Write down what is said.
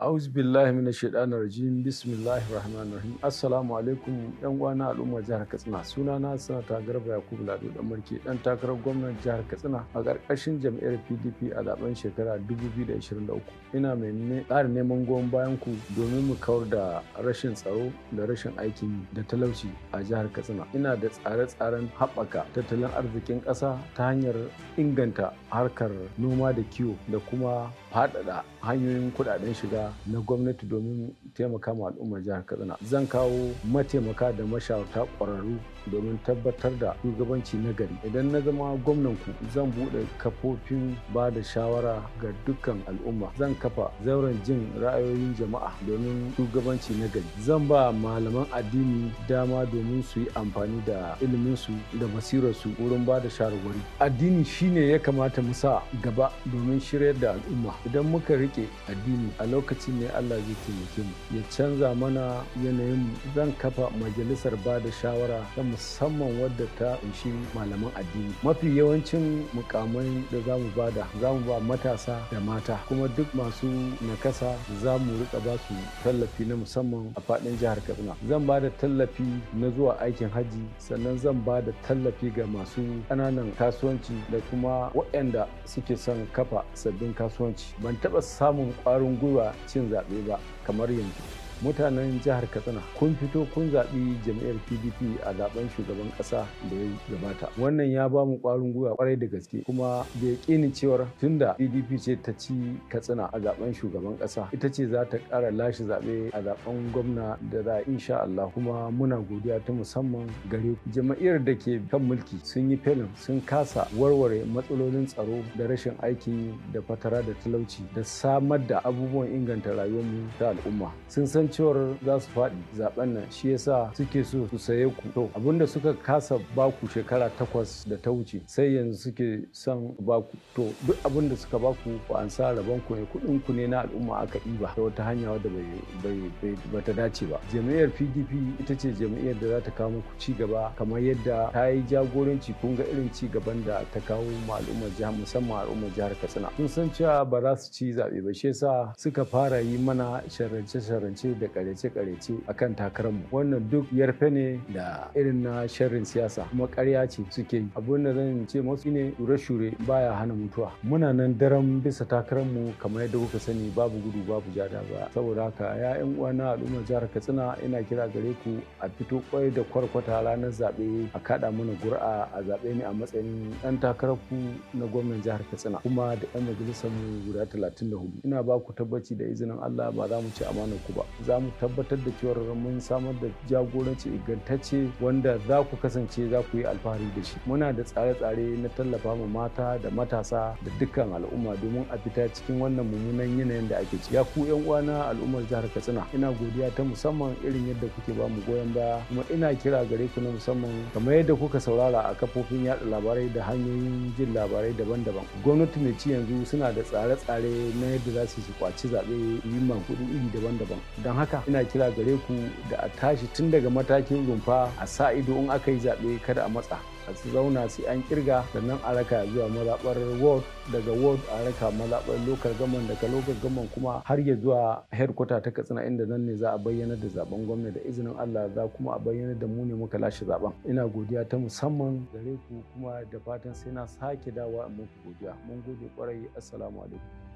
A'udhu billahi minash shaitanir rajim. Bismillahir rahmanir rahim. Assalamu alaikum yan uwana al'ummar jihar Katsina. Sunana Sanata Garba Yakubu Lado dan Marke dan takarar gwamnan jihar Katsina a ƙarƙashin jam'iyyar PDP a zaben shekara 2023. Ina mai ƙara neman goyon bayan ku domin mu kawar da rashin tsaro da rashin aikin da talauci a jihar Katsina. Ina da tsare-tsaren haɓaka tattalin arzikin ƙasa ta hanyar inganta harkar noma da kiwo da kuma faɗaɗa hanyoyin kuɗaɗen shiga na gwamnati domin taimaka ma al'ummar jihar katsina zan kawo mataimaka da mashawarta ƙwararru domin tabbatar da shugabanci na gari idan na zama gwamnan ku zan buɗe kafofin ba da shawara ga dukkan al'umma zan kafa zauren jin ra'ayoyin jama'a domin shugabanci na gari zan ba malaman addini dama domin su yi amfani da iliminsu da basirarsu wurin ba da shawarwari addini shine ya kamata mu sa gaba domin shiryar da al'umma idan muka rike addini a lokacin ne Allah zai taimake mu ya canza mana yanayin zan kafa majalisar ba da shawara ta musamman wadda ta kunshi malaman addini mafi yawancin mukamai da za mu bada za mu ba matasa da mata kuma duk masu nakasa za mu rika ba su tallafi na musamman a faɗin jihar katsina zan ba da tallafi na zuwa aikin hajji sannan zan ba da tallafi ga masu ƙananan kasuwanci da kuma waɗanda suke son kafa sabbin kasuwanci ban taɓa samun ƙwarin gwiwa cin zaɓe ba kamar yanzu mutanen jihar katsina kun fito kun zaɓi jam'iyyar pdp a zaben shugaban ƙasa da ya gabata wannan ya ba mu ƙwarin gwiwa ƙwarai da gaske kuma da yaƙinin cewar tunda pdp ce ta ci katsina a zaben shugaban ƙasa ita ce za ta ƙara lashe zaɓe a zaben gwamna da za a insha Allah kuma muna godiya ta musamman gare ku jam'iyyar da ke kan mulki sun yi felin sun kasa warware matsalolin tsaro da rashin aiki da fatara da talauci da samar da abubuwan inganta rayuwarmu ta al'umma sun san cewar za su faɗi zaben nan shi yasa suke so su saye ku to abinda suka kasa baku shekara takwas da ta wuce sai yanzu suke son baku to duk abinda suka baku ku an sa rabon ku ne kuɗin ku ne na al'umma aka ɗiba ta wata hanya wadda bai bata dace ba jami'ar pdp ita ce jami'ar da za ta kawo muku ci gaba kamar yadda ta yi jagoranci kun ga irin ci gaban da ta kawo ma al'ummar jihar musamman al'ummar jihar katsina sun san cewa ba za su ci zaɓe ba shi yasa suka fara yi mana sharrance-sharrance da karece-karece a kan takararmu wannan duk yarfe ne da irin na sharrin siyasa kuma karya ce suke yi abin da zan ce masu ne shure-shure baya hana mutuwa muna nan daren bisa takararmu kamar yadda kuka sani babu gudu babu jada ba saboda haka ya yan uwana al'ummar jihar katsina ina kira gare ku a fito kwai da kwarkwata ranar zaɓe a kaɗa mana gur'a a zaɓe ne a matsayin ɗan takararku na gwamnan jihar katsina kuma da 'yan majalisar mu guda 34 ina ba ku tabbaci da izinin allah ba za mu ci amanar ku ba za mu tabbatar da cewar mun samar da jagoranci ingantacce wanda za ku kasance za ku yi alfahari da shi muna da tsare-tsare na tallafa ma mata da matasa da dukkan al'umma domin a fita cikin wannan mummunan yanayin da ake ciki ya ku yan uwana al'ummar jihar katsina ina godiya ta musamman irin yadda kuke ba mu goyon baya kuma ina kira gare ku na musamman kamar yadda kuka saurara a kafofin yada labarai da hanyoyin jin labarai daban-daban gwamnati mai ci yanzu suna da tsare-tsare na yadda za su kwaci zaɓe yi kuɗi iri daban-daban don haka ina kira gare ku da a tashi tun daga matakin rumfa a sa ido in aka yi zaɓe kada a matsa a su zauna sai an kirga sannan a raka zuwa mazaɓar ward daga ward a raka mazaɓar local government daga local government kuma har ya zuwa headquarter ta katsina inda nan ne za a bayyana da zaben gwamna da izinin allah za kuma a bayyana da mu ne muka lashe zaben ina godiya ta musamman gare ku kuma da fatan sai na sake dawa muku godiya mun gode kwarai assalamu alaikum